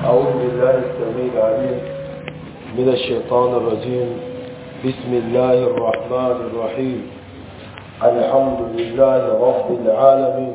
أعوذ بالله السميع العليم من الشيطان الرجيم بسم الله الرحمن الرحيم الحمد لله رب العالمين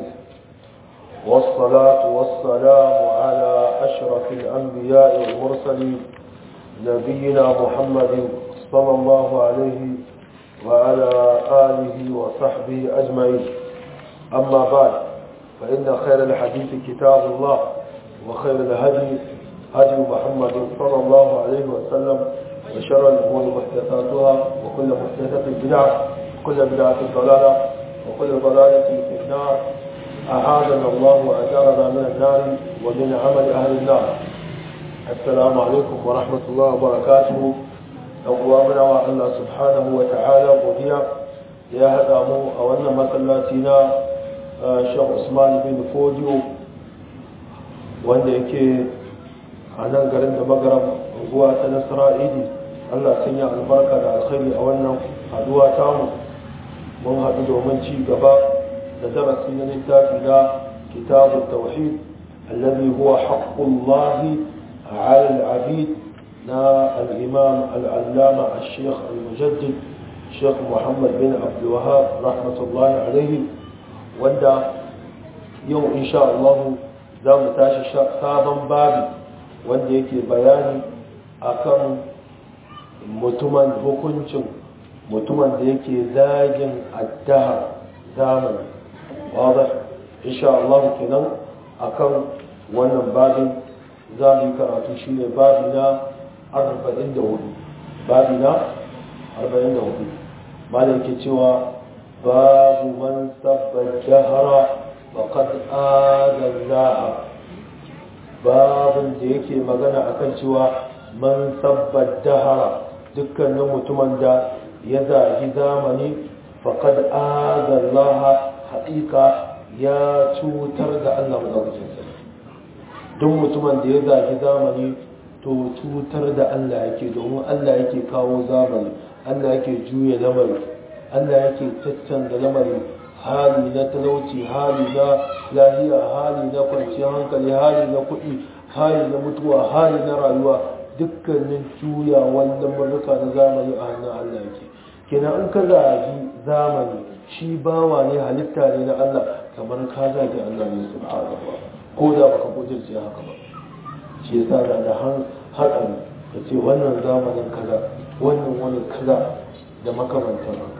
والصلاة والسلام على أشرف الأنبياء والمرسلين نبينا محمد صلى الله عليه وعلى آله وصحبه أجمعين أما بعد فإن خير الحديث كتاب الله وخير الهدي هدي محمد صلى الله عليه وسلم وشر الأمور محدثاتها وكل محدثة بدعة وكل بدعة ضلالة وكل ضلالة في النار أعاذنا الله وأجارنا من النار ومن عمل أهل النار السلام عليكم ورحمة الله وبركاته أقوامنا الله سبحانه وتعالى وديا يا هدامو أولنا مسلاتنا شيخ عثمان بن فوديو wanda yake a nan garin da magaram unguwa ta nasara'idi allah sanya albarka da alkhairi a wannan haduwa tamu mun haɗu domin ci gaba da darasi na littafi na kitabun tauhid alladhi huwa haqqullahi ala al-abid na al-imam al-allama al-sheikh al-mujaddid sheikh muhammad bin abdul wahab rahmatullahi alaihi wanda yau insha Allah za mu tashi sabon babi wanda yake bayani akan mutumin hukuncin mutumin da yake zagin addaha zamani wadda insha Allah kenan akan wannan babin za mu yi karatu shi ne babi na 44 babi na 44 malam ke cewa babu man sabbar jahara وقد آذى الله babin da yake magana akan cewa man sabbar dahara dukkanin mutumin da ya zagi zamani faqad azallaha haƙiƙa ya cutar da Allah madaukakin sarki duk mutumin da ya zagi zamani to cutar da Allah yake domin Allah yake kawo zamani Allah yake juya lamari Allah yake caccanza lamari hali na talauci hali na lahiya hali na kwanciyar hankali hali na kuɗi hali na mutuwa hali na rayuwa dukkanin juya wannan murnuka na zamani a hannun Allah yake kenan in ka zagi zamani shi bawa ne halitta ne na Allah kamar ka zagi Allah ne subhanahu ko da baka kujirce haka ba shi yasa da da haɗari ka ce wannan zamanin kaza wannan wani kaza da makamantan haka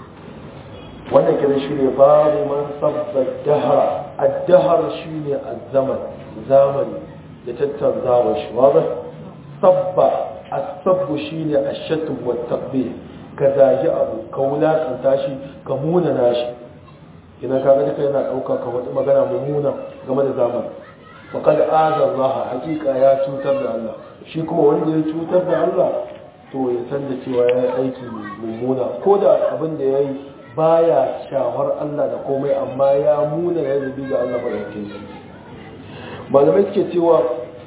wannan kira shi ne babu man sabba dahara addahar shi ne azzaman zamani da tattanzawa shi wadda sabba asabbu shi ne ashatun wa tabbi ka zagi abu ka wulaƙanta shi ka munana shi ina ka ga duka yana ɗauka ka wata magana mummuna game da zamani faƙad azan laha hakika ya cutar da Allah shi kuma wanda ya cutar da Allah to ya san da cewa ya yi aiki mummuna ko da abin da ya yi baya shawar Allah da komai amma ya muna ya zubi ga Allah madaukakin sarki malamai suke cewa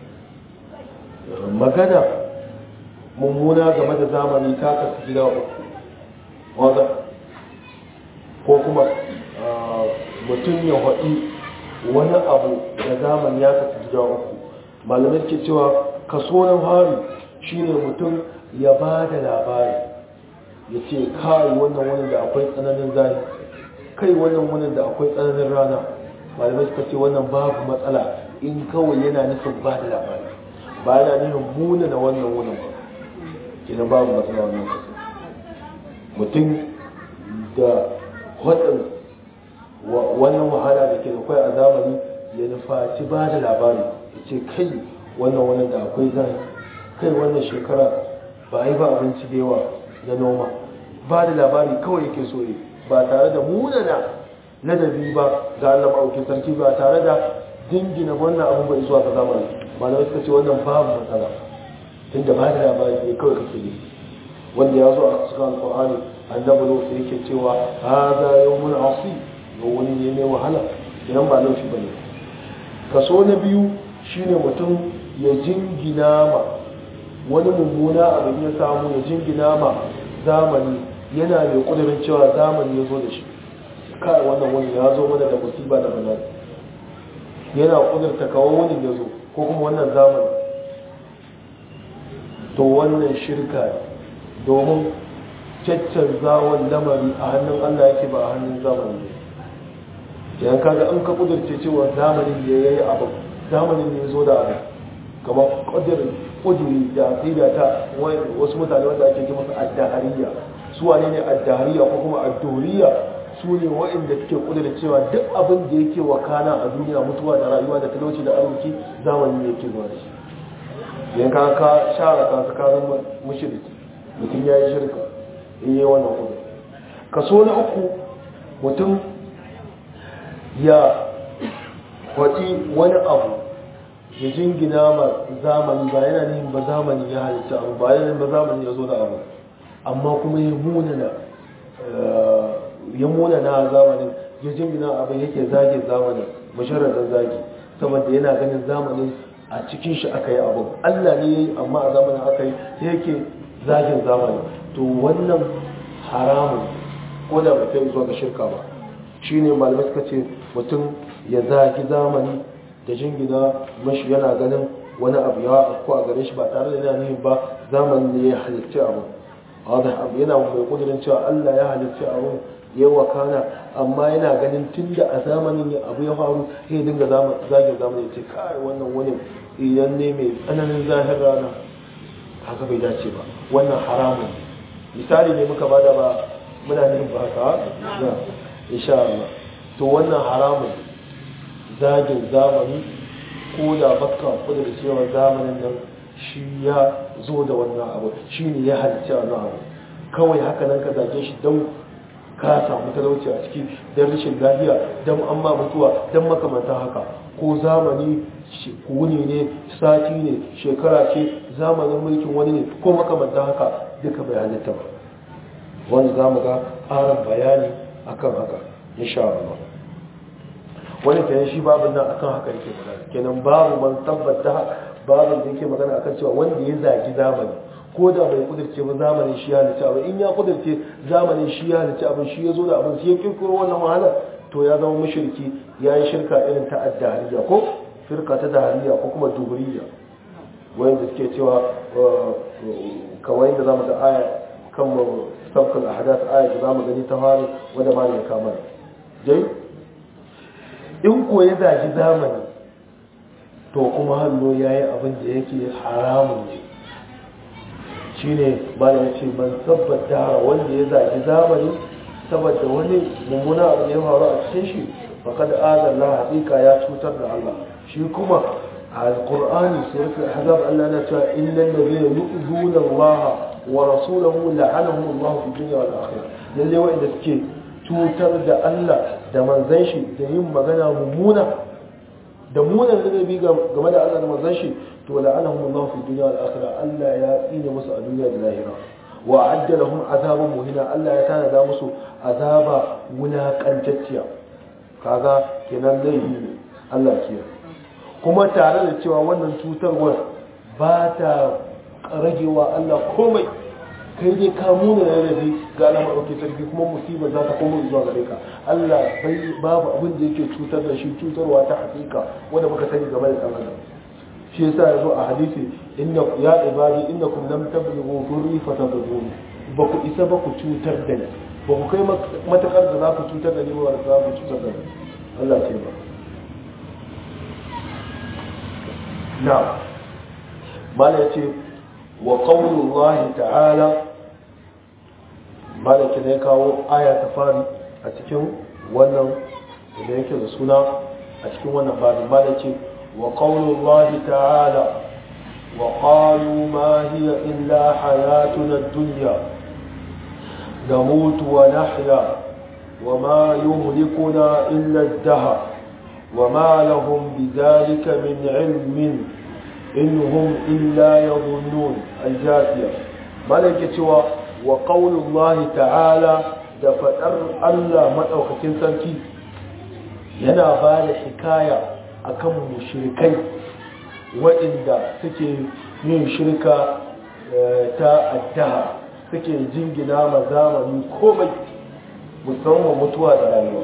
magana mummuna game da zamani ta kasu gida uku wadda ko kuma mutum ya haɗi wani abu da zamani ya kasu gida uku malamai suke cewa kaso na hari shine mutum ya ba da labari ya ce kai wannan wani da akwai tsananin zafi kai wannan wani da akwai tsananin rana malamai suka ce wannan babu matsala in kawai yana nufin ba da labari ba yana nufin muna da wannan wani ba kenan babu matsala wannan kasa mutum da hudun wannan wahala da ke da kwai a zamani ya nufaci ba da labari ya ce kai wannan wani da akwai zafi kai wannan shekara ba a yi ba abinci da yawa na noma ba da labari kawai yake so yi ba tare da munana ladabi ba ga Allah ma'aukin sarki ba tare da dingina wannan abin bai zuwa ga zamani malamai suka ce wannan babu matsala tun da ba da labari ne kawai kake yi wanda ya zo a cikin alƙur'ani annabi lokacin yake cewa hada yawmun asi yau wani ne mai wahala idan ba laifi bane kaso na biyu shine mutum ya jingina ma wani mummuna abin ya samu ya jingina ma zamani yana mai kudurin cewa zamani ya zo da shi kai wannan wani ya zo mana da musiba da bala'i yana kudurta kawo wani ya zo ko kuma wannan zamani to wannan shirka ne domin caccanzawar lamari a hannun Allah yake ba a hannun zamani ne yan kaga in ka kudurce cewa zamanin da ya yi abu zamanin ne zo da abu kamar kudurin kuduri da aqida ta wasu mutane wanda ake ji masa addahariya su wane ne addahariya ko kuma adduriya su ne waɗanda suke kudurin cewa duk abin da yake wakana a duniya mutuwa da rayuwa da talauci da arziki zamani ne yake zuwa da shi yan ka ka share ka ka zama mushriki mutum ya yi shirka in yi wannan kudu kaso na uku mutum ya kwaɗi wani abu ya jingina ma zamani ba yana nihin ba zamani ya halitta abu ba yana ba zamani ya zo da abu amma kuma ya munana ya munana zamanin ya jingina abu yake zage zamanin masharadar zage saboda yana ganin zamanin a cikin shi aka yi abu allah ne ya yi amma a zamanin aka yi yake zagin zamani to wannan haramun ko da bai kai zuwa ga shirka ba shine malamai suka ce mutum ya zagi zamani da jingina mashi yana ganin wani abu ya afko a gare shi ba tare da yana nihin ba zamani ne ya halitta abu abu yana mai kudurin cewa Allah ya halitta abu ya wakana amma yana ganin tun da a zamanin ya abu ya faru sai ya dinga zagin zamani ya ce kai wannan wani idan ne mai tsananin zahir rana haka bai dace ba wannan haramun misali ne muka bada ba muna nufin ba haka na insha Allah to wannan haramun zagin zamani ko da baka kudu da cewa zamanin nan shi ya zo da wannan abu shi ne ya halitta wannan abu kawai haka nan ka zage shi don ka samu talauci a ciki don rashin lafiya don an ma mutuwa don makamantan haka ko zamani wuni ne sati ne shekara ce zamanin mulkin wani ne ko makamantan haka duka bai halitta ba wanda za mu ga ƙarin bayani akan haka insha Allah wani kenan shi babin nan akan haka yake magana kenan babu man tabbata babin da yake magana akan cewa wanda ya zagi zamani ko da bai kudurce ba zamanin shi ya halitta abin in ya kudurce zamanin shi ya halitta abin shi ya zo da abin shi ya kirkiro wannan wahala to ya zama mushriki ya yi shirka irin ta addahariya ko firka ta dahariya ko kuma duburiya wanda suke cewa kawai da zamu ga aya kan sabkul ahdath aya da zamu gani ta fara wanda ma ne kamar dai in ko ya zagi zamani to kuma hallo yayi abin da yake haramun ne shine malam ce man sabbata wanda ya zagi zamani saboda wani mummuna abu ne ya faru a cikin shi faqad azalla haqiqa ya cutar da Allah shi kuma القرآن سورة الأحزاب ألا نتوى إن الذين يؤذون الله ورسوله لعنهم الله في الدنيا والآخرة للي وإن سكي توتر دا ألا دا منزنشي دا يم مغانا ممونة دا مونا الذي بيغا غمدا ألا دا منزنشي تو لعنهم الله في الدنيا والآخرة ألا يأتين مسا الدنيا بالآخرة وأعد لهم عذابا مهنا ألا يتانا دا مسو عذابا ولا كنتتيا kaga kenan laifi ne Allah kiyaye kuma tare da cewa wannan cutarwar ba ta ragewa Allah komai kai dai ka muna da rabi ga alama ɗauke sarki kuma musibar za ta koma zuwa gare ka Allah bai babu abin da yake cutar da shi cutarwa ta hakika wanda muka sani game da ɗan adam shi yasa yazo a hadisi inna ya ibadi innakum lam tablughu dhurri fatadurruni ba ku isa ba ku cutar da ni ba ku kai matakar da za ku cutar da ni ba za ku cutar da ni Allah ce ba نعم مالك وقول الله تعالى مالك ne kawo aya ta fari a cikin wannan da yake da suna a cikin wannan babin malik wa qawlullahi ta'ala wa qalu ma hiya illa hayatuna ad-dunya namutu wa nahya wa ma yuhlikuna illa ad-dahr وما لهم بذلك من علم إن هم إلا يظنون الجاثية ملكة وقول الله تعالى دفتر الله مدعوكتين سنكي yana ba da hikaya akan mushrikai waɗanda suke yin shirka ta addaha suke jingina ma zamani komai musamman mutuwa da rayuwa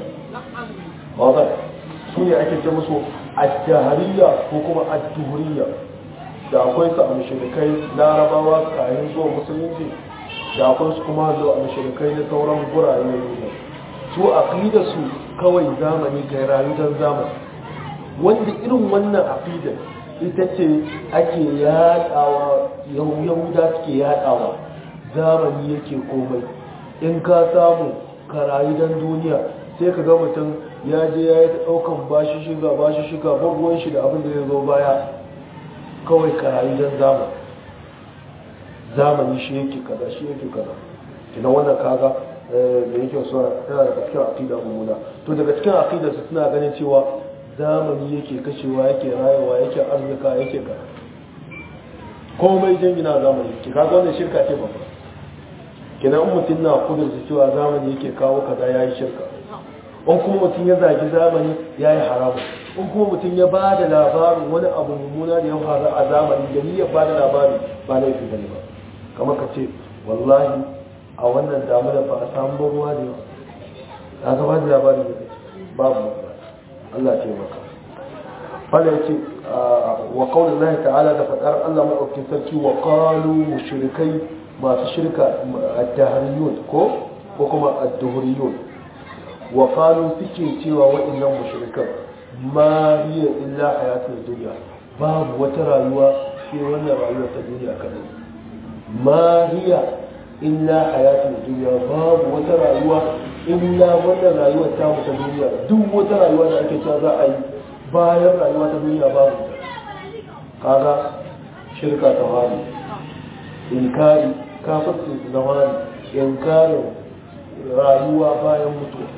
su ne ake ce musu addahariya ko kuma adduhuriya da akwai su a mashirikai larabawa kayan zuwa musulunci da akwai su kuma zo a mashirikai na sauran gurare na duniya su aqida su kawai zamani kai rayu don zamani wanda irin wannan aqida ita ce ake yadawa yahuda suke yadawa zamani yake komai in ka samu ka rayu don duniya sai ka ga mutum ya je ya yi ta ɗaukan bashi shiga bashi shiga ruwan shi da abin da ya zo baya kawai ka rayu don zamani zamani shi yake kaza shi yake kaza kina wannan kaga da yake so tana daga cikin aqida mummuna to daga cikin aqida su suna ganin cewa zamani yake kashewa yake rayuwa yake arzika yake ka komai jingina zamani ki kaga wannan shirka ce babba kina in mutum na kudurta cewa zamani yake kawo kaza yayi shirka in kuma mutum ya zagi zamani yayi haramu in kuma mutum ya ba da labarin wani abu mummuna da ya faru a zamani da ni ya ba da labari ba laifi bane ba kamar ka ce wallahi a wannan damuna ba a samu ruwa da yawa ta gaba da labarin da babu Allah ce maka fala yace wa qaulin Allah ta'ala da fadar Allah madaukakin sarki wa qalu mushrikai masu shirka ad-dahriyun ko ko kuma ad-duhriyun wa qalu suke cewa wa'annan mushrikan ma hiya illa hayatul dunya babu wata rayuwa sai wannan rayuwar ta duniya kadai ma hiya illa hayatul dunya babu wata rayuwa illa wannan rayuwar ta mu ta duniya duk wata rayuwa da ake cewa za a yi bayan rayuwa ta duniya babu kaga shirka ta wani inkari kafirci da wani inkarin rayuwa bayan mutuwa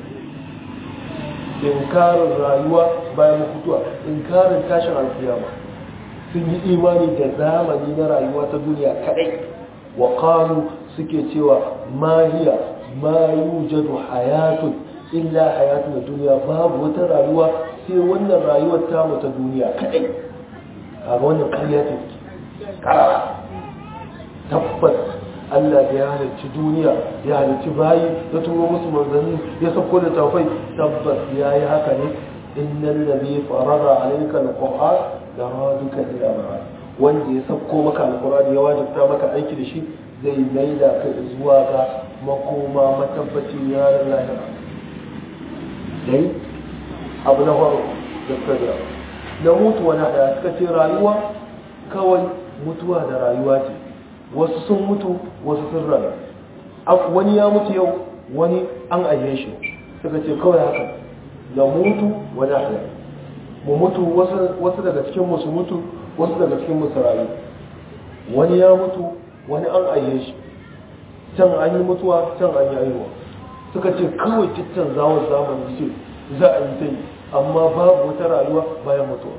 inkarin rayuwa bayan mutuwa inkarin tashin alkiyama sun yi imani da zamani na rayuwa ta duniya kadai wa qalu suke cewa ma hiya ma yujadu hayatun illa hayatun duniya babu wata rayuwa sai wannan rayuwar ta ta duniya kadai kaga wannan ƙarya ce karara tabbas Allah da ya halicci duniya ya halicci bayi ya turo musu manzanni ya sauko da tafai tabbas ya yi haka ne innal ladhi farada alayka alquran la raduka ila ma'ad wanda ya sauko maka alquran ya wajibta maka aiki da shi zai maida ka zuwa ga makoma matabbacin yaran lahira dai abu na faru da kaza da mutuwa na da suka ce rayuwa kawai mutuwa da rayuwa ce wasu sun mutu wasu sun rayu wani ya mutu yau wani an ayye shi suka ce kawai haka da mutu wani haya mu mutu wasu daga cikin musu mutu wasu daga cikin musu rayu wani ya mutu wani an ayye shi can an yi mutuwa can an yi aiwa suka ce kawai cikin zawon zamani ce za a yi ta yi amma babu wata rayuwa bayan mutuwa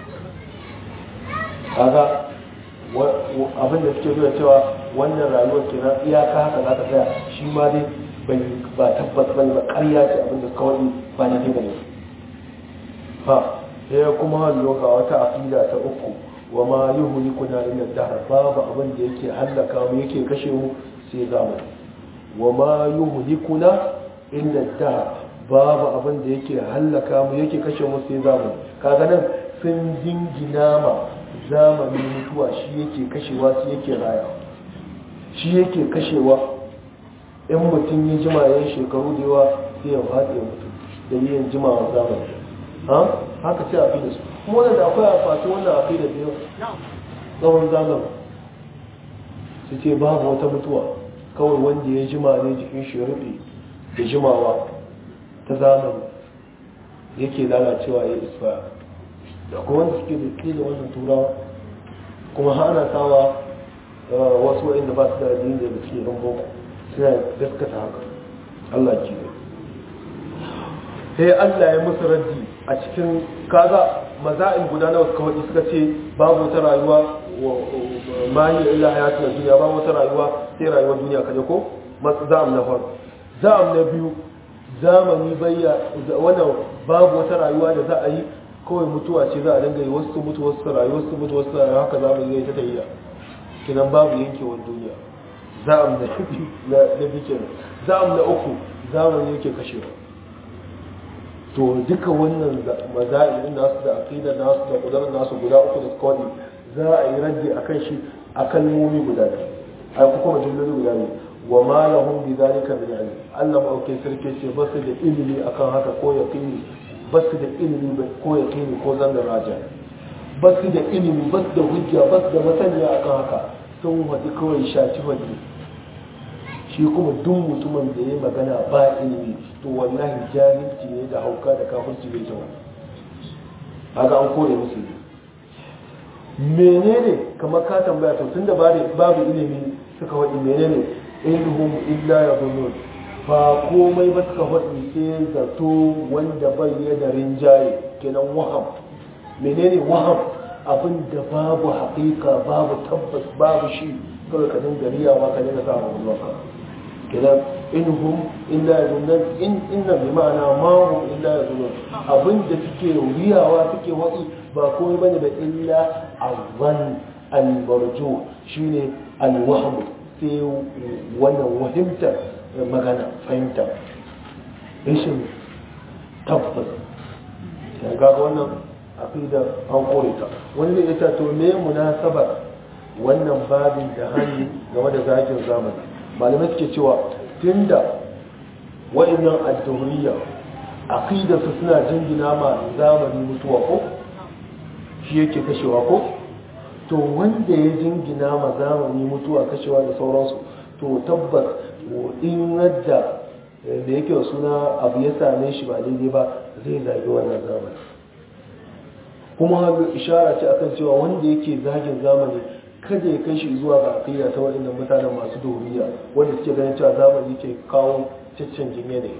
kaga abin da suke nuna cewa wannan rayuwar kenan iyaka haka za ta tsaya shi ma dai bai ba tabbas ba ba ƙarya ce abin da kawai ba ne ba ne ha sai kuma hallo ga wata aqida ta uku wa ma yuhlikuna illa dahr babu abin da yake hallaka mu yake kashe mu sai zamani wa ma yuhlikuna illa dahr babu abin da yake hallaka mu yake kashe mu sai zamani kaga nan sun jingina ma zamani mutuwa shi yake kashewa shi yake raya shi yake kashewa in mutum ya jima ya shekaru da yawa sai ya faɗi ya mutu da yin jimawa zamani ha haka ce a fi da su kuma wanda da akwai a fati wannan a fi da biyu tsawon zamani su ce babu wata mutuwa kawai wanda ya jima ne jikin shi rufe da jimawa ta zamani yake lalacewa ya isfa da kuma wanda suke da ke da wannan turawa kuma hana sawa wasu wa'inda ba su da addini da suke yan boko suna gaskata haka Allah ke ne sai Allah ya musu raddi a cikin kaga maza'in guda nawa suka waɗi suka ce babu wata rayuwa ma yi illa hayatu na duniya babu wata rayuwa sai rayuwar duniya kaje ko za'am na farko za'am na biyu zamani bayya wannan babu wata rayuwa da za a yi kawai mutuwa ce za a dinga yi wasu mutu wasu rayu wasu mutu wasu rayu haka zamani zai ta tafiya kinan babu yankewar duniya za'am na na na bikin za'am na uku zamani yake kashewa to duka wannan maza'in nasu da aqida nasu da kudar nasu guda uku da kawai za a yi raddi akan shi a kalmomi guda biyu ai kuma jumloli guda biyu wa ma lahum bi zalika min ilm Allah mauke sarki ce ba su da ilimi akan haka ko yaqini ba su da ilimi ko yaqini ko zanga raja ba su da ilimi ba su da hujja ba su da masaniya akan haka sun wadi kawai shaci wadi shi kuma duk mutumin da ya magana ba ilimi to wallahi jahilci ne da hauka da kafirci bai zama haka an kore musu menene kamar ka tambaya to tunda babu ilimi suka waɗi menene ilhum illa ya ba komai ba suka waɗi sai zato wanda bai ya da rinjaye kenan waham menene waham abin da babu haƙiƙa babu tabbas babu shi kawai ka dinga riyawa ka dinga samun ruwanka kenan inhum illa yazunnan in inna bi ma'ana ma hum illa yazunnan abin da suke riyawa suke waɗi ba komai bane da illa azan al-marju shine al-wahm sai wannan wahimta magana fahimta rashin tabbas ya ga wannan aqida an kore ta wani zai ita to me munasabar wannan babin da hannu game da zakin zamani malamai suke cewa tunda wa'annan ad-dawriya aqida su suna jingina ma zamani mutuwa ko shi yake kashewa ko to wanda ya jingina ma zamani mutuwa kashewa da sauransu to tabbas in yadda da yake suna abu ya same shi ba daidai ba zai zagi wannan zamani kuma ishara ce akan cewa wanda yake zagin zamani kada ya kai shi zuwa ga akida ta waɗannan mutanen masu doriya wanda suke ganin cewa zamani ke kawo cancanjin yanayi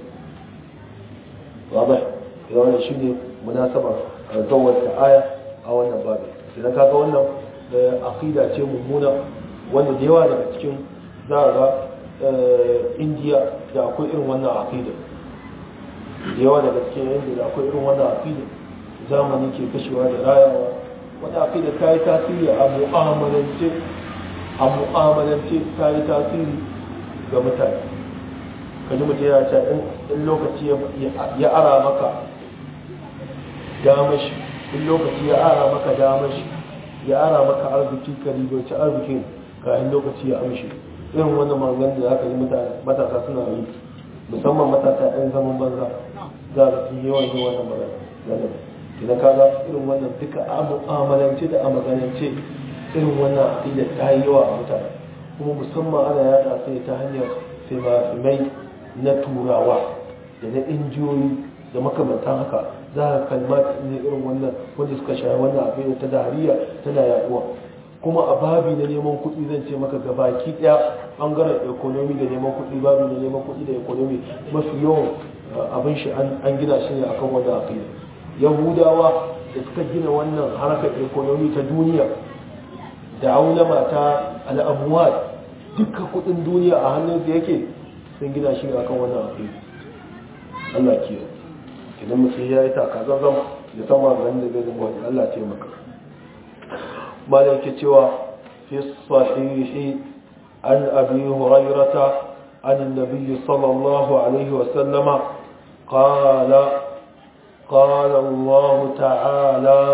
wabai da wannan shi ne munasabar zawar ta aya a wannan babin idan kaga wannan akida ce mummuna wanda da yawa daga cikin za a ga indiya da akwai irin wannan akida da yawa daga cikin indiya da akwai irin wannan akida zamani ke kashewa da rayawa wani akida ta yi tasiri a mu'amalance a mu'amalance ta yi tasiri ga mutane kaji mutum ya ce in lokaci ya ara maka damashi in lokaci ya ara maka damashi ya ara maka arziki ka ribarci arzikin kayan lokaci ya amshi irin wannan magan da aka yi matasa suna yi musamman matasa 'yan zaman banza za a fi yawan yi wannan magana idan ka ga irin wannan duka a mu'amalance da a maganance irin wannan aƙida ta yi yawa a mutane kuma musamman ana yada sai ta hanyar fimafimai na turawa da na injiyoyi da makamantan haka za ka kalma ne irin wannan wanda suka shaye wannan aƙida ta dariya tana yaduwa kuma a babi na neman kuɗi zan ce maka gabaki ɗaya ɓangaren ekonomi da neman kuɗi babi na neman kuɗi da ekonomi mafi yawan abin shi an gina shi ne akan wannan aƙida yahudawa da suka gina wannan harkar ekonomi ta duniya da aulama ta al'amuwa duka kudin duniya a hannun da yake sun gina shi akan wannan abu Allah kiyo idan mutum ya yi takazazzam da sama ganin da zai zama wani Allah ce maka malam ke cewa fi sahihi an abi hurairata an annabi sallallahu alaihi wa sallama qala قال الله تعالى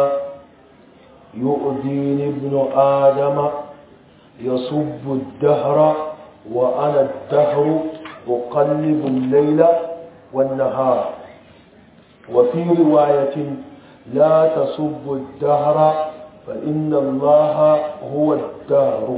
يؤذيني ابن آدم يصب الدهر وأنا الدهر أقلب الليل والنهار وفي رواية لا تصب الدهر فإن الله هو الدهر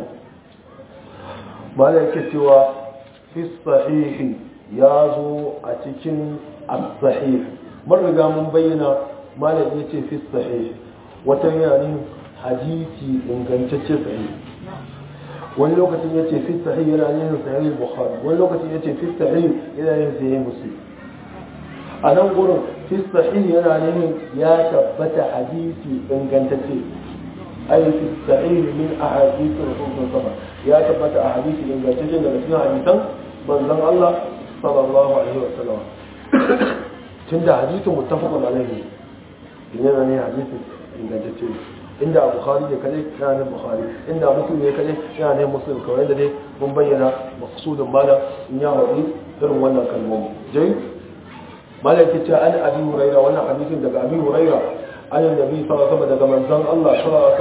ملكة في الصحيح يازو أتكن الصحيح mun riga mun bayyana malam ya ce fi sahih wata yana hadisi ingantacce sahih wani lokacin ya ce fi sahih yana yin sahih bukhari wani lokacin ya ce fi sahih yana yin sahih muslim a nan gurin fi sahih yana yin ya tabbata hadisi ingantacce ai fi sahih min ahadith rasul sallallahu ya tabbata a hadisi ingantacce daga cikin hadisan manzon Allah sallallahu alaihi wasallam tun da hadisin muttafaqun alaihi yana ne hadisin ingantacce inda bukhari ne kadai yana ne bukhari inda muslim ne kadai yana ne muslim kawai da dai mun bayyana maqsudun mala in ya wadi irin wannan kalmomi jai malaka ce an abi huraira wannan hadisin daga abi huraira an annabi sallallahu alaihi wasallam daga manzon Allah sallallahu alaihi wasallam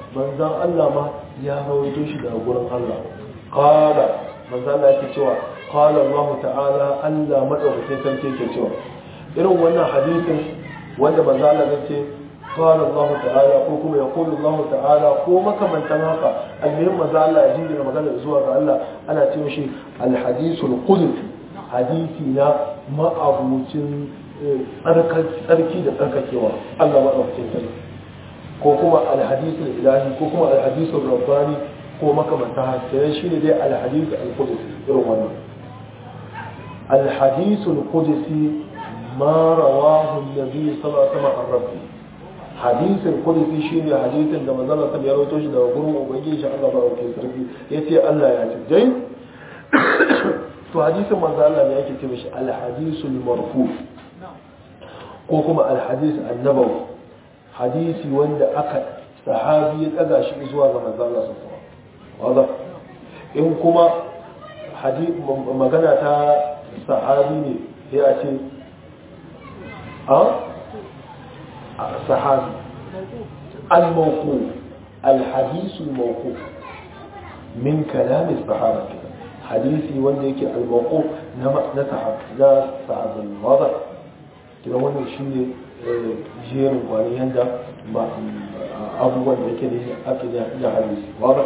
manzon Allah ma ya rawaito shi daga gurin Allah qala manzon Allah yake cewa qala Allah ta'ala Allah madaukakin sarki yake cewa irin wannan hadisin wanda manzon Allah ya ce قال الله تعالى ko kuma يقول الله تعالى ko makamantan haka almuhim manzo Allah ya jinjina magana zuwa ga Allah ana ce mishi alhadisul qudsi hadisi na ma'abucin tsarki da tsarkakewa Allah maɗaukakin sarki ko kuma alhadisul ilahi ko kuma alhadisul rabbani ko makamanta hasirai shi ne dai alhadisul alqudsi irin wannan alhadisul qudsi ma rawahu an-nabi sallallahu alaihi wasallam an rabbi hadisin qudsi shine hadisin da manzon Allah ya rawaito shi daga gurin ubangiji shi Allah maɗaukakin sarki yace Allah ya ce dai to hadisin manzo Allah ne yake ce mishi al-hadisul marfu ko kuma al-hadis annabawi hadisi wanda aka sahabi ya daga shi zuwa ga manzo Allah sallallahu alaihi in kuma magana ta sahabi ne sai a ce a sahabi al-mawqu al-hadis al-mawqu min kalam as-sahaba hadisi wanda yake al-mawqu na na sahabin wadda kidan wannan shine jerin kwani yanda abubuwan da yake da ake da hadisi wadda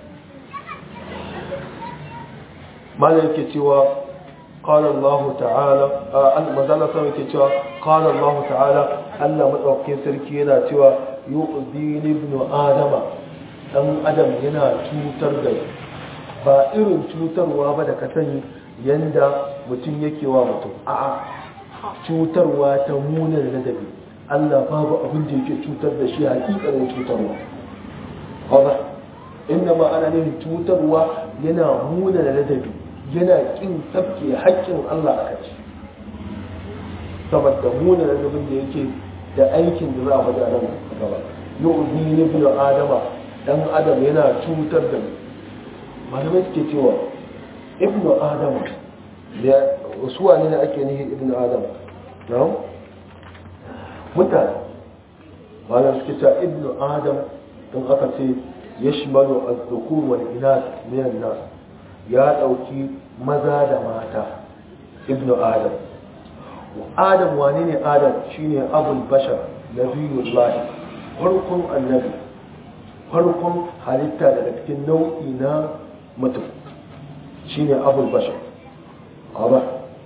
mala yake cewa قال الله تعالى المزالة سوى كتوى قال الله تعالى ألا مدوكين سركينا توى يؤذين ابن آدم ɗan adam yana cutar da ba irin cutarwa ba da ka sani yanda mutum yake wa mutum a'a cutarwa ta munar ladabi Allah babu abin da yake cutar da shi hakikanin cutarwa haza inda ma ana nufin cutarwa yana munar ladabi yana kin tafke haƙƙin Allah a kai saboda munar ladabin da yake da aikin da za a faɗa nan gaba yu'zi ibn adama dan adam yana cutar da mu malamai suke cewa ibnu adam da wasu wane ne ake nihin ibnu adam na mutane malamai suke cewa ibnu adam in aka ce ya shimalu a zukur wani ina minan nas ya ɗauki maza da mata ibnu adam adam wane ne adam shine abul bashar nabiyullahi farkon annabi farkon halitta daga cikin nau'i na mutum shi ne abul bashar ba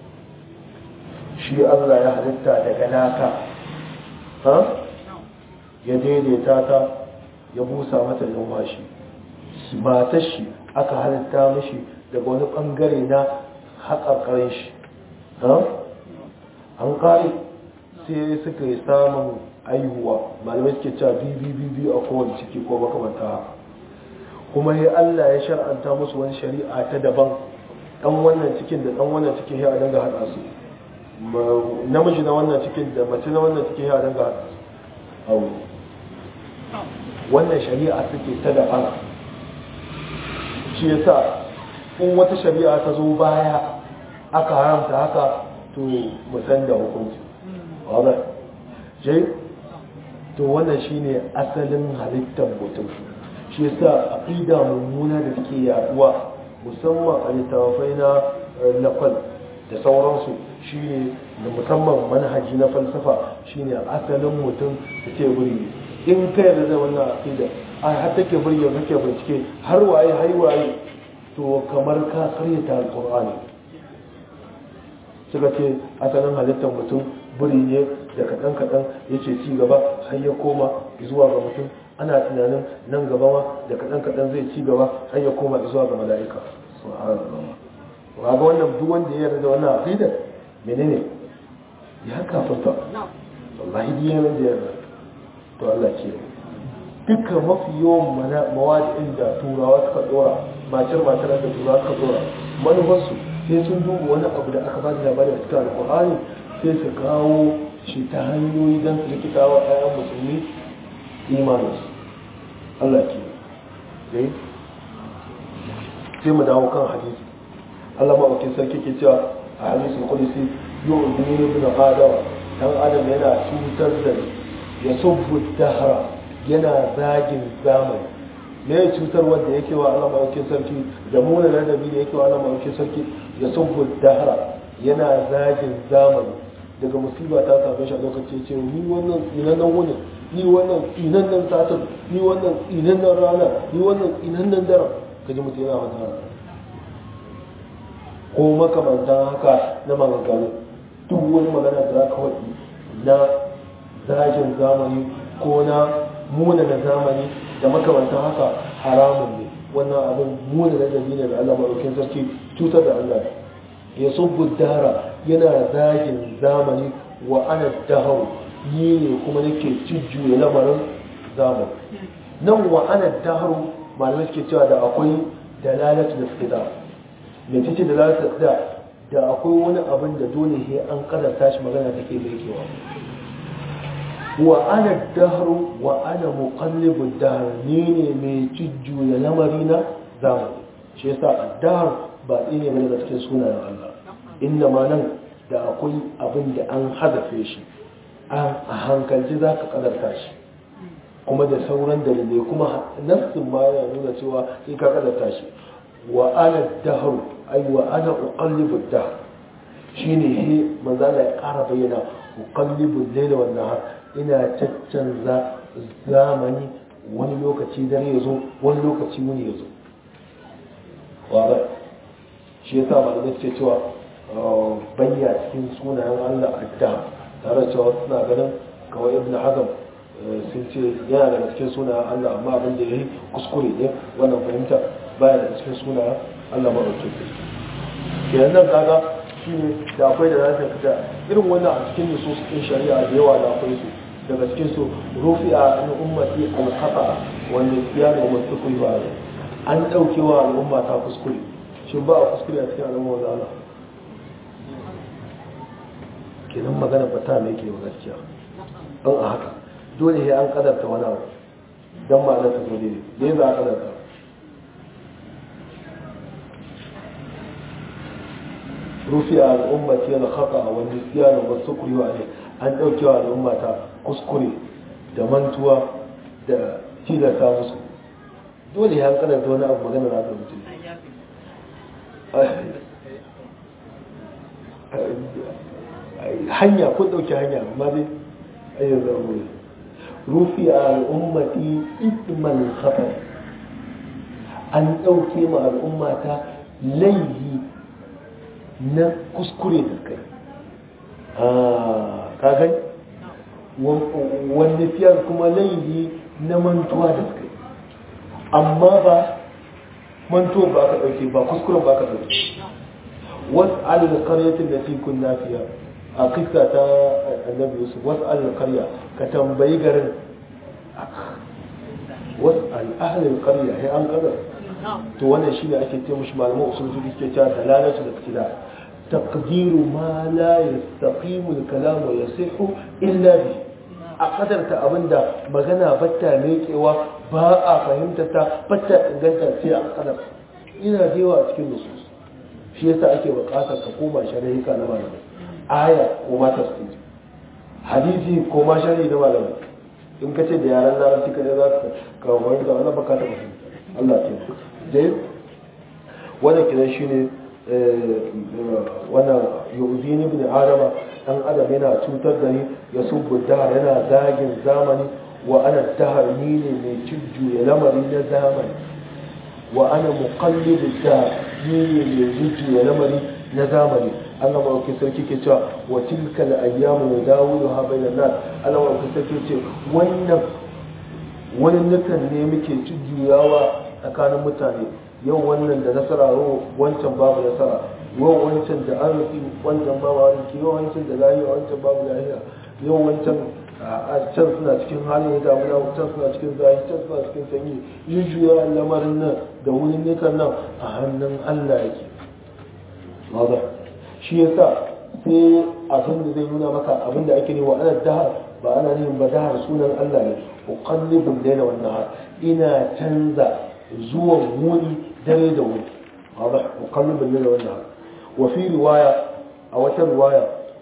shi allah ya halitta daga naka ya daidaita ta ya busa mata numfashi matar shi aka halitta mashi daga wani bangare na haƙaƙarin shi an ƙari sai suka yi samun aihuwa malamai suke cewa biyu a kowane ciki ko makamanta kuma ya Allah ya shar'anta musu wani shari'a ta daban dan wannan cikin da dan wannan cikin ya danga hada su namiji na wannan cikin da mace na wannan cikin ya danga hada su aure wannan shari'a suke ta daban shi yasa in wata shari'a ta zo baya aka haramta haka to musan da hukunci wadda jai to wannan shine asalin halittar mutum shi yasa aqida mummuna da suke yaduwa musamman a littafai na lafal da sauransu shine da musamman manhaji na falsafa shine asalin mutum da ke buri in ka yarda da wannan aqida a har take burge kake bincike har waye har waye to kamar ka karyata alqur'ani suka ce asalin halittar mutum buri ne da kaɗan-kaɗan yake ci gaba har ya koma zuwa ga mutum ana tunanin nan gaba ma da kaɗan-kaɗan zai ci gaba har ya koma zuwa ga mala'ika ga wannan duk wanda ya yarda da wannan aqida menene ya kafarta wallahi duk yaran da yarda to Allah ke dukkan mafi yawan mawaɗin da turawa suka dora matar matar da turawa suka dora manufarsu sai sun duba wani abu da aka ba da labari a cikin alƙur'ani sai su kawo shi ta hanyoyi don su rikita wa ɗayan musulmi imaninsu Allah ke dai sai mu dawo kan hadisi Allah maɓaukin sarki ke cewa a hadisin kulisi yau duniya bin adam dan adam yana cutar da ya subbu dahara yana zagin zamani me ya cutar wanda yake wa Allah maɗaukin sarki da muna ladabi da yake wa Allah maɗaukin sarki ya subbu dahra yana zagin zamani daga musiba ta same shi a lokaci ce ni wannan tsinannen wuni ni wannan tsinannen satin ni wannan tsinannen rana ni wannan tsinannen daren kaji mutum yana wata ko makamantan haka na maganganu duk wani magana da za ka waɗi na zagin zamani ko na muna na zamani da makamantan haka haramun ne wannan abin muna na dabi ne da Allah maɗaukin sarki cutar da Allah ya subbu dara yana zagin zamani wa ana dahau ni ne kuma nake cijjuya lamarin zamani nan wa ana daharu malamai suke cewa da akwai dalalatu da fida mai cikin dalalatu da da akwai wani abin da dole sai an karanta shi magana take da yakewa wa ana dahru wa ana muqallibu dahr ni ne mai cijjuya lamari na zamani shi yasa dahr ba ne bane da cikin sunayen Allah inda ma nan da akwai abin da an hadafe shi a hankalci za ka kadarta shi kuma da sauran dalilai kuma nassin ma yana nuna cewa sai ka kadarta shi wa ana dahru ai wa ana uqallibu dahr shine he manzo Allah ya ƙara bayyana uqallibu layla wan nahar ina caccanza zamani wani lokaci dare yazo wani lokaci wuni yazo wa ba shi yasa malamai suke cewa bayya cikin sunayen Allah adda tare da cewa suna ganin kawai ibn hazm sun ce yana daga cikin sunayen Allah amma abin da yayi kuskure ne wannan fahimta baya daga cikin sunayen Allah ba ɗauke kenan nan kaga shi ne da akwai da za ta fita irin wannan a cikin nusus ɗin shari'a da yawa da akwai su daga cikin su rufi a an ummati alkhata wanda ya da wasu kuyi ba an ɗauke wa al'umma ta kuskure shin ba a kuskure a cikin al'umma da Allah kenan magana ba ta mai ke gaskiya don a haka dole sai an kadarta wani abu don ma'anar ta zo daidai me za a kadarta rufi a al'ummati yana haka a wani siyanin wasu kuriwa ne an ɗaukewa al'ummata kuskure da mantuwa da tilasta musu dole ya kanar da wani abu magana na mutum hanya ko ɗauki hanya amma dai ayyar zaruri rufi a al'ummati isman khatar an ɗauke ma al'ummata laihi na kuskure da kai ka gani wanda fiyar kuma laifi na mantuwa da kai amma ba mantuwa ba ka ɗauke ba kuskuren ba ka ɗauke wasu alil karyatin da fi kunna fiya a kisa ta annabi yusuf wasu alil karya ka tambayi garin wasu al'ahalin karya ya an kadar to wannan shine ake ce mushi malaman usul fiqh ke cewa dalalatu da iktida taqdiru ma la yastaqimu al-kalam wa yasihu illa bi a kadarta abinda magana batta mekewa ba a fahimta ta batta inganta sai a kadar ina da yawa cikin nusus shi yasa ake buƙatar ka koma shari'a na malamai aya ko ma tafsir hadisi ko ma shari'a na malamai in ka ce da yaran larabci ka za ka kawo da wannan baka ta fahimta Allah ke dai wannan kidan shine wannan yu'zini ibn adama dan adam yana cutar da ni ya subbu dahar yana zagin zamani wa ana dahar ni ne mai cijju ya lamari na zamani wa ana muqallibu dahar ni ne mai cijju ya lamari na zamani Allah ma sarki ke cewa wa tilka al-ayyamu nadawiluha bainan nas Allah ma sarki ce wannan wani nukan ne muke jujjuyawa tsakanin mutane yau wannan da nasara yau wancan babu nasara yau wancan da arziki wancan babu arziki yau wancan da lahiya wancan babu lahiya yau wancan a can suna cikin halin ya damuna can suna cikin zahi can suna cikin sanyi jujjuya lamarin nan da wurin nukan nan a hannun allah yake maza shi yasa sai abin da zai nuna maka abin da ake nema ana dahar ba ana neman ba dahar sunan allah ne uqallibul layla wan nahar ina canza zuwan wuni dare da wuni wadah uqallibul layla wan nahar wa fi riwaya a wata riwaya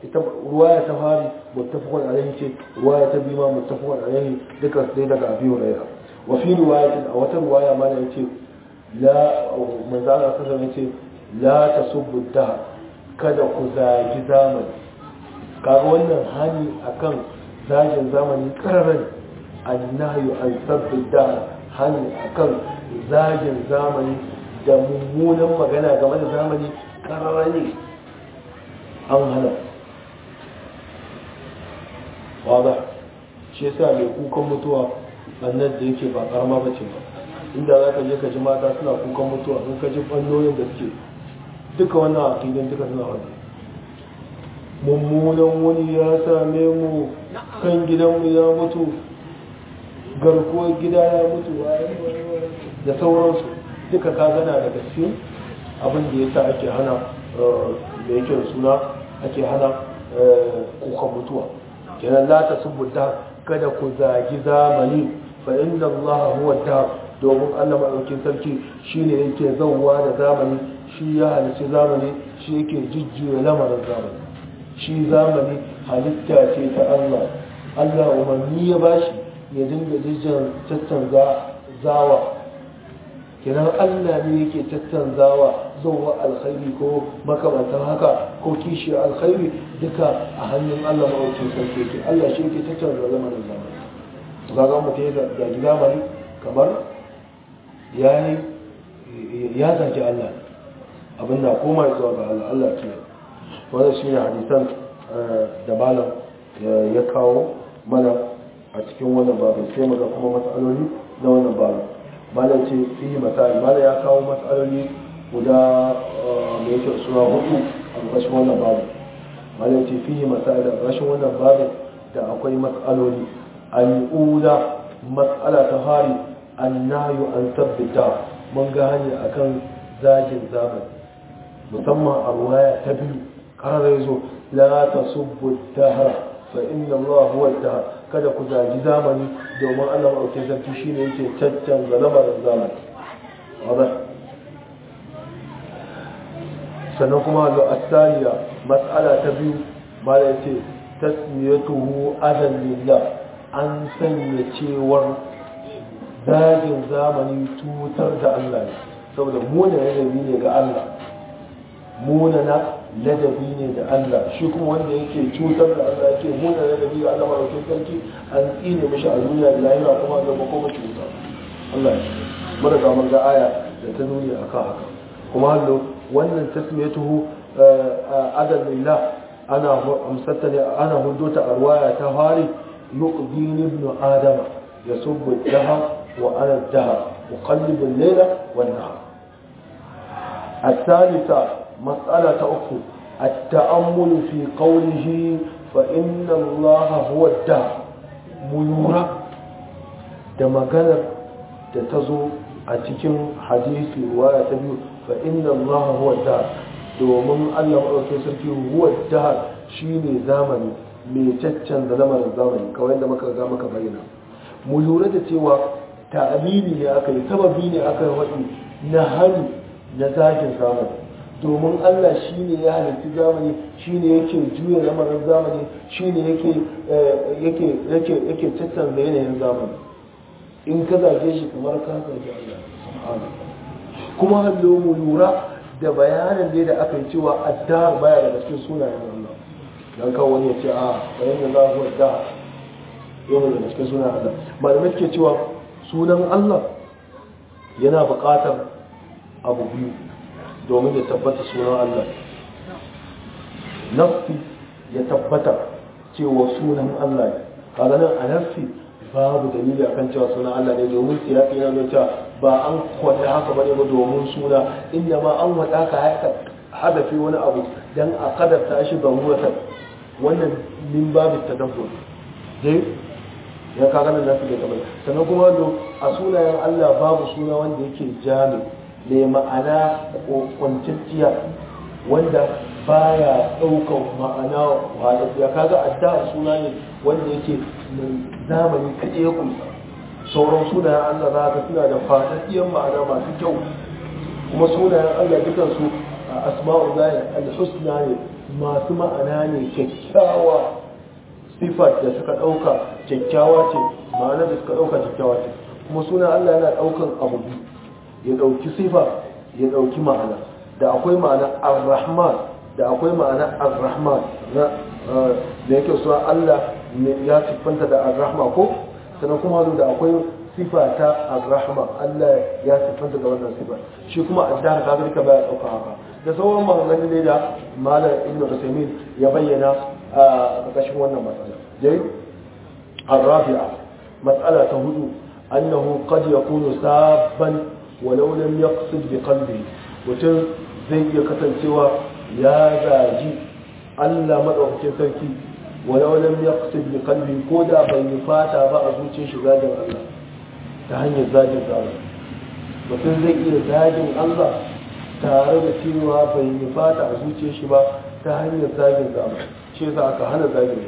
ita ruwaya ta fari muttafaqun alaihi ce ruwaya ta biyu ma muttafaqun alaihi duka sai daga abi hurairah wa fi riwayatin a wata ruwaya ma ne yace la manzo Allah sallallahu alaihi yace la tasubbu da kada ku zagi zamani kaga wannan hani akan zagin zamani kararan annahyu an sabbi da hani akan zagin zamani da mummunan magana game da zamani kararan ne an hana wada shi yasa mai kukan mutuwa annan da yake ba karama bace ba inda za ka je ka ji mata suna kukan mutuwa in ka ji fannonin da suke duka wannan aqidin duka suna wani mummunan wani ya same mu kan gidanmu ya mutu garkuwar gida ya mutu da sauransu duka ka gana daga cikin abin da ya sa ake hana da yake suna ake hana kukan mutuwa kenan la ta subbuta kada ku zagi zamani fa inda Allah huwa da domin Allah madaukin sarki shine yake zauwa da zamani shi ya halici zamani shi yake jujjuya lamarin zamani shi zamani halitta ce ta Allah Allah umarni ya bashi ya dinga jijjin tattanza zawa kenan Allah ne yake tattanzawa zuwa alkhairi ko makamantar haka ko kishi alkhairi duka a hannun Allah mawacin sarki yake Allah shi yake tattanza lamarin zamani zaga mutum ya zagi zamani kamar ya zagi Allah abin da koma zuwa ga Allah Allah ke wanda shi ne hadisan da malam ya kawo mana a cikin wannan babin sai maga kuma matsaloli na wannan babin malam ce fi misali malam ya kawo matsaloli guda mai yake suna hudu a ƙarshen wannan babin malam ce fi misali a ƙarshen wannan babin da akwai matsaloli al'ula matsala ta fari annayu an tabbata mun ga hanyar akan zagin zamani musamman a ruwaya ta biyu karar ya zo la ta subbu dahara fa inna Allah huwa dahar kada ku zagi zamani domin Allah maɗaukin sarki shine yake caccanza lamarin zamani wadda sannan kuma da asaliya matsala ta biyu ma da yace tasmiyatuhu adan lillah an sanya cewar zagin zamani tutar da Allah ne saboda muna ladabi ne ga Allah muna na ladabi ne da Allah shi kuma wanda yake cutar da Allah yake muna ladabi ga Allah maraukin sarki an tsine mishi a duniya da lahira kuma zama kuma cuta Allah ya mara ga mun ga aya da ta nuni akan haka kuma hallo wannan tasmiyatuhu adal lillah ana amsatta ne ana huddota a ruwaya ta hari yuqdini ibn adama yasubbu dahar وأنا الدهر أقلب الليل والنهار الثالثة مسألة أخرى التأمل في قوله فإن الله هو الدهر ميورا دما قال تتزو أتكم حديث رواية تبيو فإن الله هو الدهر domin Allah maɗauki sarki huwa dahar shi ne zamani mai caccan da lamarin zamani kawai da muka ga maka bayyana mu lura da cewa ta'amini ne aka yi sababi ne aka yi waɗi na hannu na zagin zamani domin Allah shi ne ya halitta zamani shi ne yake juya lamarin zamani shi ne yake tattanza yanayin zamani in ka zage shi kamar ka zage Allah kuma hallo mu lura da bayanin da aka yi cewa addahar baya daga cikin sunayen Allah dan kawo wani ya ce a bayan da za ku addahar yana daga cikin sunayen Allah malamai suke cewa sunan Allah yana buƙatar abu biyu domin ya tabbata sunan Allah nafi ya tabbata cewa sunan Allah ne kaga nan a nafi babu dalili akan cewa sunan Allah ne domin siyaki yana nuna cewa ba an kwada haka bane ba domin suna inda ma an wada ka haka hadafi wani abu dan a kadarta shi zaruratan wannan min babu tadabbur dai ya kaga nan nasu da kamar sannan kuma a sunayen Allah babu suna wanda yake jami mai ma'ana kwanciyar wanda baya ɗaukar ma'ana wadattiya kaga adda suna ne wanda yake zamani kaɗe ya kunsa sauran sunayen Allah za ka suna da fadaddiyar ma'ana masu kyau kuma sunayen Allah dukansu asma'u zai al-husna ne masu ma'ana ne kyakkyawa sifar da suka ɗauka kyakkyawa ce ma'ana da suka ɗauka kyakkyawa ce kuma suna Allah yana ɗaukan abu ya ɗauki sifa ya ɗauki ma'ana da akwai ma'ana ar-rahman da akwai ma'ana ar-rahman na da yake suna Allah ya siffanta da ar-rahma ko sannan kuma da akwai sifa ta ar-rahma Allah ya siffanta da wannan sifa shi kuma addar ka duka baya ɗauka haka da sauran maganganun ne da malam ibn Usaimin ya bayyana a ƙarƙashin wannan matsala dai ar-rabi'a matsala ta hudu annahu qad yakunu sabban walau lam yaqsid bi qalbi mutum zai iya kasancewa ya zaji Allah madaukakin sarki walau lam yaqsid bi qalbi ko da bai fata ba a zuciyar shi zagin Allah ta hanyar zagin Allah mutum zai iya zagin Allah tare da cewa bai nufata a zuciyar shi ba ta hanyar zagin Allah shi yasa aka hana zagin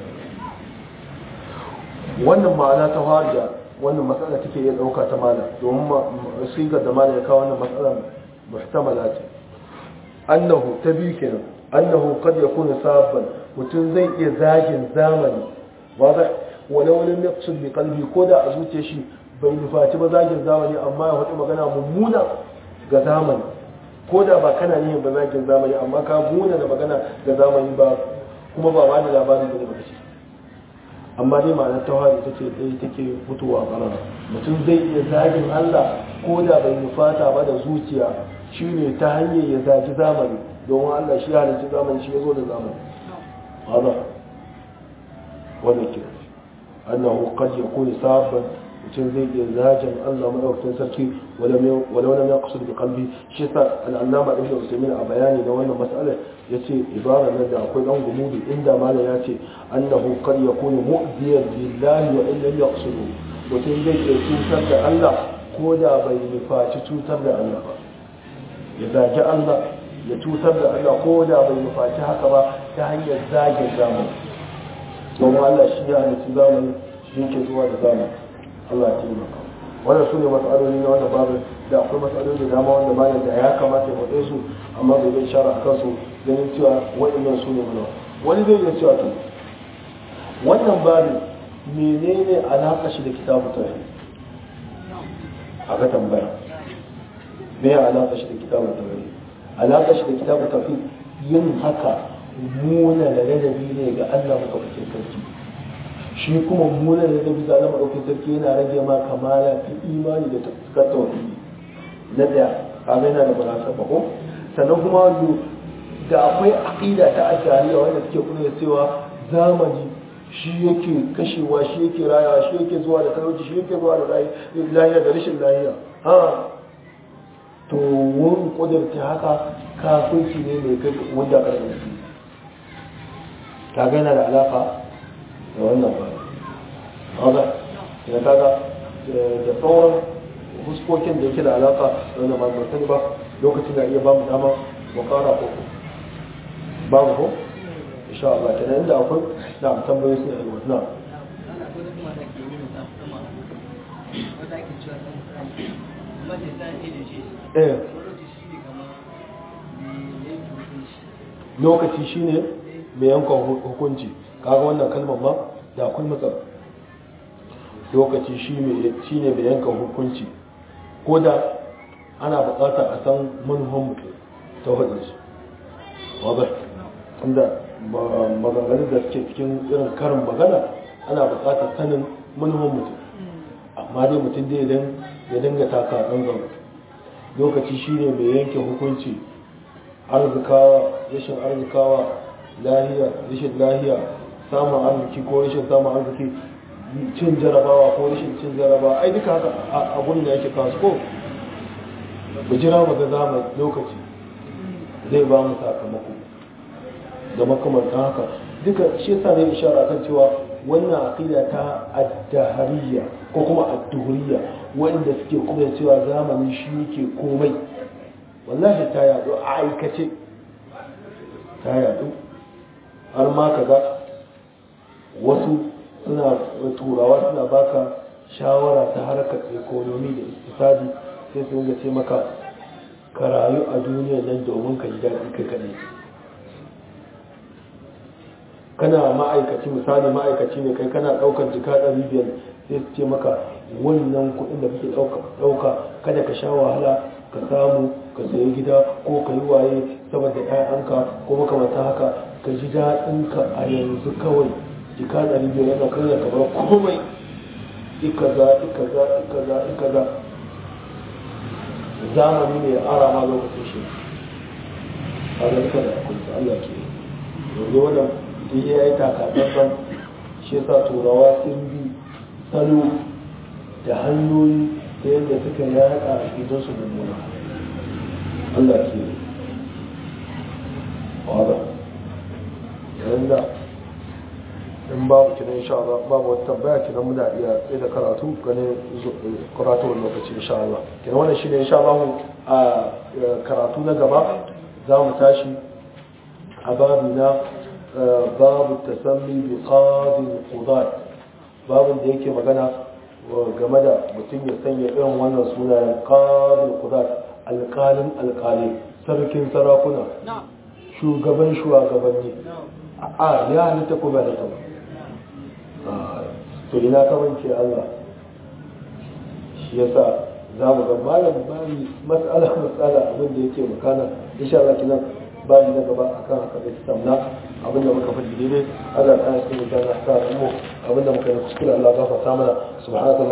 wannan ma'ana ta harja wannan matsala take iya dauka ta mala domin sigar da mala ya kawo wannan matsala muhtamala ce annahu ta biyu kenan annahu qad yakunu sabban mutum zai iya zagin zamani wanda walau lam yaqsud bi qalbi ko da a zuciyar shi bai nufaci ba zagin zamani amma ya faɗi magana mummuna ga zamani ko da ba kana yin ba zagin zamani amma ka muna da magana ga zamani ba kuma ba wani labarin da ne ba shi amma dai ma'anar tawari ita ce ɗaya take fitowa ƙarara mutum zai iya zagin Allah ko da bai nufata ba da zuciya shi ne ta hanyar ya zagi zamani domin Allah shi halicci zamani shi ya zo da zamani hada wannan kira annahu qad yakunu sabban mutum zai iya zagin Allah madaukakin sarki walau lam yaqsud bi qalbi shi sa al-allama ibnu usaymin a bayani da wannan mas'alar yace ibara nan da akwai dan gumudu inda malam ya ce annahu qad yakunu mu'diyan lillahi wa illam yaqsudu mutum zai iya cutar da Allah ko da bai nufaci cutar da Allah ba ya zagi Allah ya cutar da Allah ko da bai nufaci haka ba ta hanyar zagin zamani domin Allah shi ya halitta zamani shi ke zuwa da zamani Allah ya taimaka wannan su ne matsaloli na wannan babin da akwai matsaloli da dama wanda bayan da ya kamata ya faɗe su amma bai zai shara a kansu ganin cewa waɗannan su ne mana wani zai iya cewa to wannan babin menene alaƙa shi da kitabu tauhid a ga tambaya me ya alaƙa shi da kitabu tauhid alaƙa shi da kitabu tauhid yin haka muna da ladabi ne ga Allah madaukakin sarki shi kuma muna da ladabi ga Allah madaukakin sarki yana rage ma kamala ta imani da ta tauhidi na da kaga yana da balasa ba ko sannan kuma wanzu da akwai aqida ta ashariya wanda suke kula cewa zamani shi yake kashewa shi yake rayawa shi yake zuwa da talauci shi yake zuwa da lahiya da rashin lahiya ha to wurin kudurta haka kafirci ne mai kai wanda ka da su kaga yana da alaka da wannan ba haka da kaga da sauran huskokin da yake da alaka da wannan ba sani ba lokacin da iya ba mu dama mu kara ko babu ko insha Allah kenan inda akwai da tambayoyi sai a yi wannan eh lokaci shine mai yankan hukunci kaga wannan kalmar ma da akwai matsala lokaci shine mai yankan hukunci ko da ana bukatar a san manufan mutum ta wadansu wadda inda maganganu da suke cikin irin karin magana ana bukatar sanin manufan mutum amma dai mutum dai idan ya dinga taka ɗan zama lokaci shine mai yanke hukunci arzikawa rashin arzikawa lahiya rashin lahiya samun arziki ko rashin samun arziki cin jarabawa ko rashin cin jarabawa ai duka haka abun da yake kasu ko mu jira mu ga zamani lokaci zai ba mu sakamako da makamantan haka duka shi yasa ne ishara kan cewa wannan aqida ta addahariya ko kuma adduhuriya wanda suke kuma cewa zamani shi yake komai wallahi ta yadu a aikace ta yadu har ma kaga wasu suna turawa suna baka shawara ta harkar ekonomi da iktisadi sai su ga ce maka ka rayu a duniya nan domin ka ji daɗi kai kaɗai kana ma'aikaci misali ma'aikaci ne kai kana ɗaukar jika ɗari biyar sai su ce maka wannan kuɗin da kake ɗauka kada ka sha wahala ka samu ka sayi gida ko ka yi waye saboda ‘ya'yanka ko makamantan haka ka ji daɗinka a yanzu kawai jika ɗari biyar yana kan kamar komai ikaza ikaza ikaza ikaza zamani ne ya ara ma lokacin shi a zarka da akwai Allah ke yanzu wannan duk ya yi takatsantsan shi yasa turawa sun bi salo da hanyoyi ta yadda suka yaɗa gidan su mummuna Allah ke wada yayin da in babu kiran insha Allah babu wata tambaya kiran muna iya tsaye da karatu ganin karatu wani lokaci insha Allah kiran wannan shine insha Allah a karatu na gaba za mu tashi a babu na babu tasammi bi qadil qudat babin da yake magana game da mutum ya sanya irin wannan sunayen qadil qudat alqalin alqali sarkin sarakuna shugaban shugabanni a ya halitta ko ba da ta to ina kamanci Allah shi yasa za mu ga malam bani matsala matsala abin da yake makana insha Allah kinan bani na gaba akan haka da tamna abin da muka faɗi daidai Allah ta yi cikin da ta mu abin da muka yi kuskure Allah gafarta mana subhanallahi